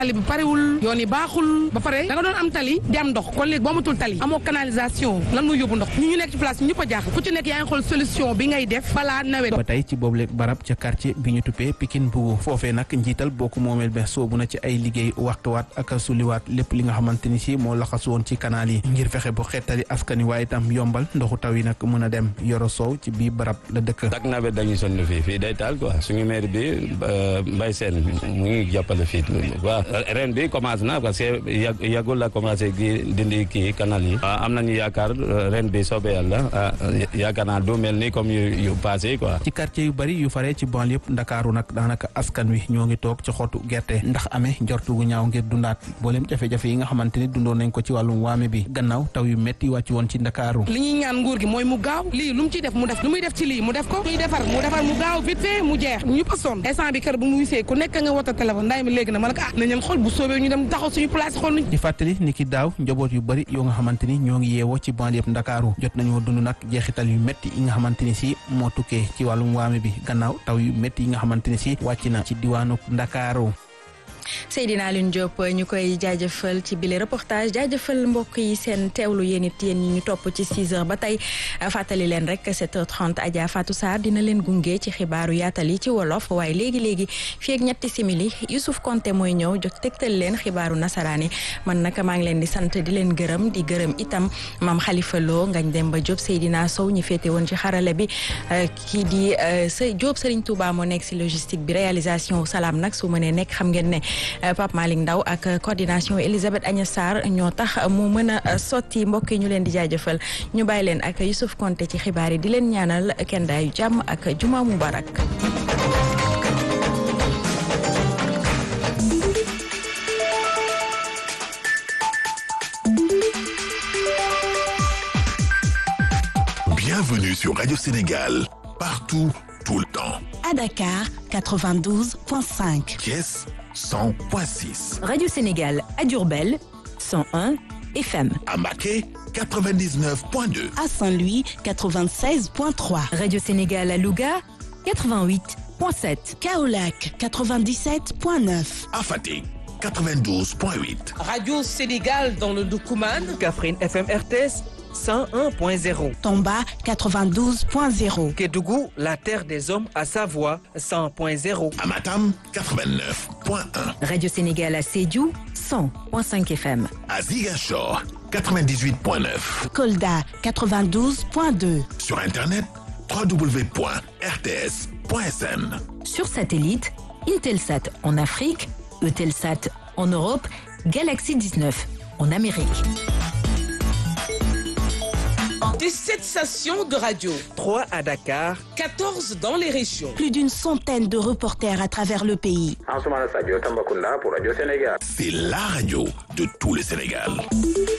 tali bi parewul yoon yi baaxul ba pare da nga doon am tali di am ndox kon léegi boo amatul tali amoo canalisation lan muy yóbbu ndox ñu ñu nekk ci place ñëpp a jaaxal ku ci nekk yaa ngi xool solution bi ngay def balaa nawet ba tey ci boobule barab ca quartier bi ñu tuppee Pikine Bougou foofee nag njiital bokk moomeel be soobu na ci ay liggéey waxtuwaat ak suliwaat lépp li nga xamante ni si moo laxas woon ci kanaal yi ngir fexe bu xettali askani waaye itam yombal ndoxu taw yi nag mën a dem yoro soow ci biir barab la dëkk dak nawet dañuy sonn fii fii day taal quoi suñu maire bi Mbaye Sène mu ngi jàppale fii waaw ren bi commencé na parce que yàggul la commencé gi dindi kii canal yi am nañu yaakaar ren bi soobee yàlla yaakaar naa du mel ni comme yu passé quoi ci quartier yu bari yu faree ci banlieue yëpp ndakaaru nag daanaka askan wi ñoo ngi toog ci xottu gerte ndax amee njortu gu ñaaw ngir dundaat booleem jafe-jafe yi nga xamante ni dundoon nañ ko ci wàllum waame bi gannaaw taw yu métti wàcc woon ci ndakaaru li ñuy ñaan nguur gi mooy mu gaaw lii lu mu ciy def mu def lu muy def ci lii mu def ko muy defar mu defar mu gaaw vite fait mu jeex ñu pa sonn instant bi kër bu mu wisee ku nekk nga wota téléphone ndaay mi léegi na ma ne ko ah nañu xool bu soobee ñu dem taxaw suñu place xool nuñ di fàttali ni ki daaw njaboot yu bari yoo nga xamante ni ñoo ngi yeewoo ci banlieue ndakaaru jot nañoo dund nag jeexital yu métti yi nga xamante ni si moo tukkee ci wàllum waame bi gannaaw taw yu métti yi nga xamante ni si wàcc na ci diwaanu ndakaaru Seydina Alioune Diop ñu koy jaajëfal ci bile reportage jaajëfal mbokk yi seen teewlu yéen it yéen ñi ñu topp ci 6 heures ba tey fàttali leen rek 7h30 Adja Fatou Sarr dina leen gunge ci xibaaru yaatal yi ci wolof waaye léegi léegi fii ak ñetti simili Youssouf Konté mooy ñëw jot tegtal leen xibaaru nasaraani man nag maa ngi leen di sant di leen gërëm di gërëm itam maam Khalifa Lo Ngagne Demba Diop Seydina Sow ñi féete woon ci xarale bi kii di sa Diop Serigne Touba moo nekk si logistique bi réalisation salaam nag su mënee nekk xam ngeen ne. Pape Malick Ndaw ak coordination Elisabeth Agnes Sarr ñoo tax mu mën a sotti mbokk yi ñu leen di jaajëfal ñu bàyyi leen ak Youssouf Konté ci xibaar yi di leen ñaanal kenn daayu jàmm ak juma mubarak Bienvenue sur Radio Sénégal, partout, tout le temps. À Dakar, 92.5. Thiès, 100.6. Radio Sénégal à Diourbel, 101 FM. À Maquet, 99.2. À Saint-Louis, 96.3. Radio Sénégal à Louga, 88.7. Kaolac, 97.9. À Fatick, 92.8. Radio Sénégal dans le Doukouman. Kaffrine FM RTS. 101.0. Tomba 92.0. Kédougou, la terre des hommes à Savoie 100.0. Amatam 89.1. Radio Sénégal à Sédiou 100.5 FM. À Ziguinchor 98.9. Kolda 92.2. Sur internet www.rts.sn. Sur satellite, Intelsat en Afrique, Eutelsat en Europe, Galaxy 19 en Amérique. Des 7 stations de radio. 3 à Dakar. 14 dans les régions. Plus d'une centaine de reporters à travers le pays. C'est la radio de tout le Sénégal.